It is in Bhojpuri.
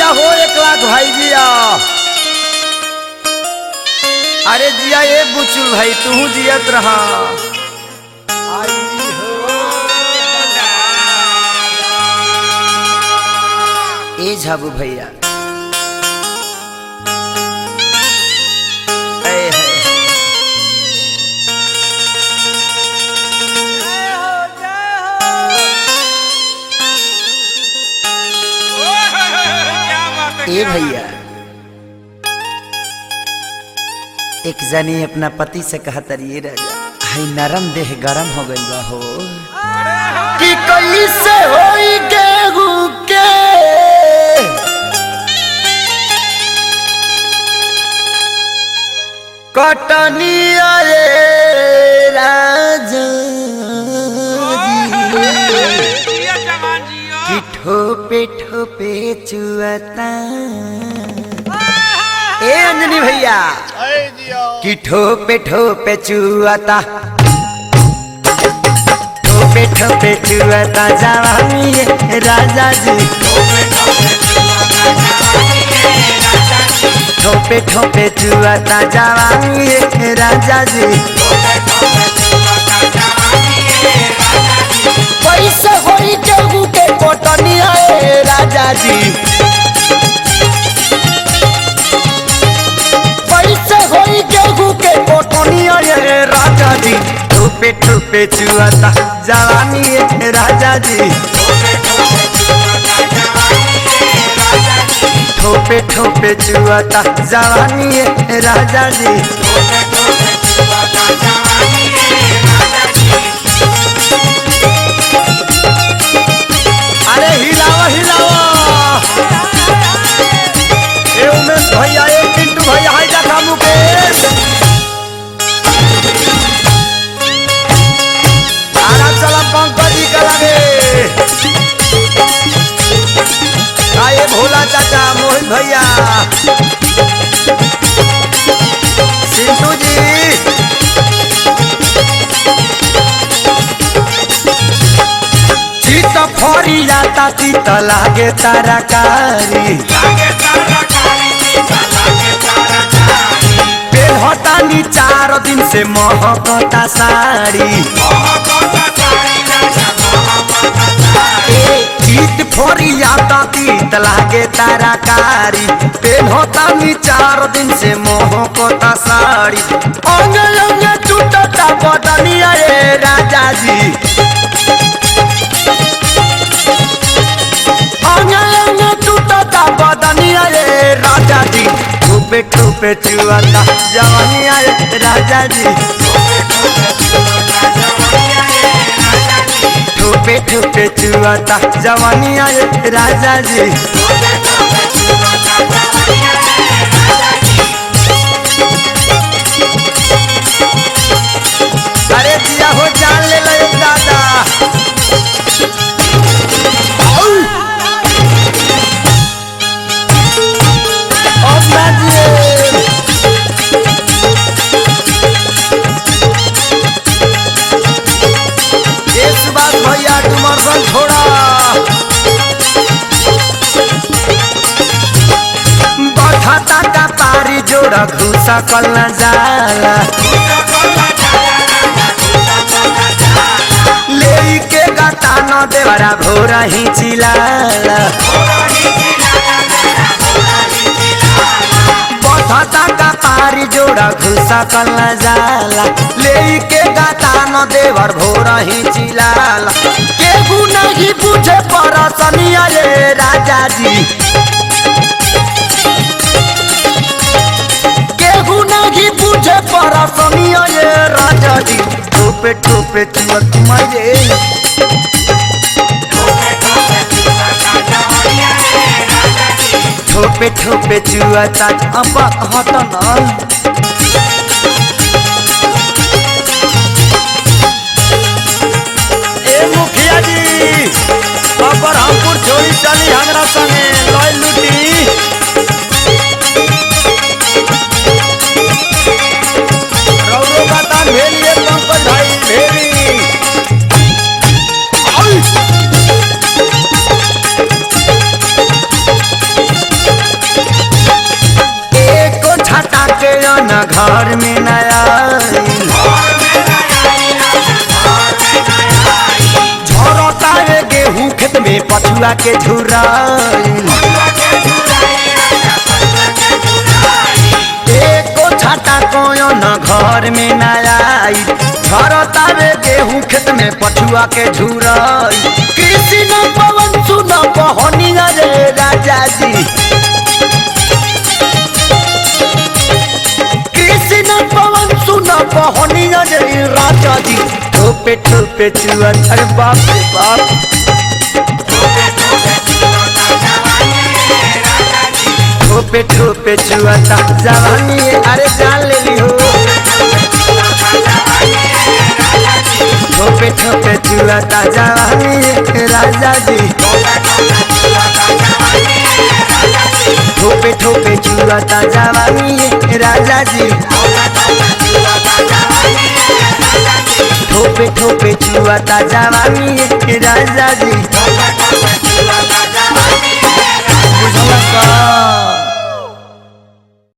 जिया हो एक लाख भाई जिया अरे जिया ये बुचुल भाई तू जियत रहा आई हो ए झाबू भैया ए है ए भैया एक जनी अपना पति से कहतर ये राजा हाय नरम देह गरम हो गइल बा हो कि कैसे होई गेहूं के कटनिया रे राजा जी। कि ठोपे ठोपे चुअता ए अंजनी भैया कि ठोपे ठोपे चुअता ठोपे ठोपे चुअता जवानी ये राजा जी ठोपे ठोपे चुअता जवानी ये राजा जी पैसे होई केहू के कोटनिया ए राजा जी पैसे होई केहू के कोटनिया ए राजा जी ठोपे ठोपे चुआता जवानी ए राजा जी ठोपे ठोपे चुआता जवानी ए राजा जी अरे हिलावा हिलावा ए उमेश भैया ए पिंटू भैया हाय देखा मुकेश आरा चला पंकज जी का लगे आए भोला चाचा मोहित भैया सिंटू जी चित फरी जाता चित लागे ताराकारी पेढ़तानी चार दिन से महकता साड़ी चित फरी जाता चित लागे ताराकारी पेढ़तानी चार दिन से महकता साड़ी अंग अंग टूटता बदनिया रे राजा जी अंगे अंगे टूटता बदनिया रे राजा जी ठुपे ठुपे चुआता जवानिया रे राजा जी ठुपे ठुपे चुआता जवानिया रे राजा जी अरे दिया हो जान ले लो दादा औ! अब ना दिए ये सुभाष भैया डुमरसन छोड़ा बठता का पारी जोड़ा घुसा कल न जाला ले के गाता न देवरा भोरा ही चिलाला बठता का पारी जोड़ा घुसा कल न जाला ले के गाता न देवर भोरा ही चिलाला केहू नहीं पूछे परसनिया रे राजा जी केहू नहीं पूछे परसनिया ये राजा जी ठोपे ठोपे चुअत मारे ठोपे ठोपे चुअता अब हटन ए मुखिया जी बाबर हमपुर छोड़ी चली हमरा संगे लय लुटी रौरो बाता भेलिए पंकज भाई भेली न घर में नया झरता रे गेहूं खेत में पछुआ के झुराइल एको छाता कोयो न घर में नया झरता रे गेहूं खेत में पछुआ के झुराई कृषि न पवन सुन बहनिया रे राजा जी कृषि न पवन सुन बहनिया रे राजा जी ठोपे ठोपे चुआ अरे बाप रे बाप ठोपे ठोपे चुआता जवानी है, अरे जान ले ली हो ठोपे ठोपे चुआता जवानी है, राजा जी ठोपे ठोपे चुआता जवानी है, राजा जी ठोपे ठोपे चुआता जवानी है, राजा जी बुझला का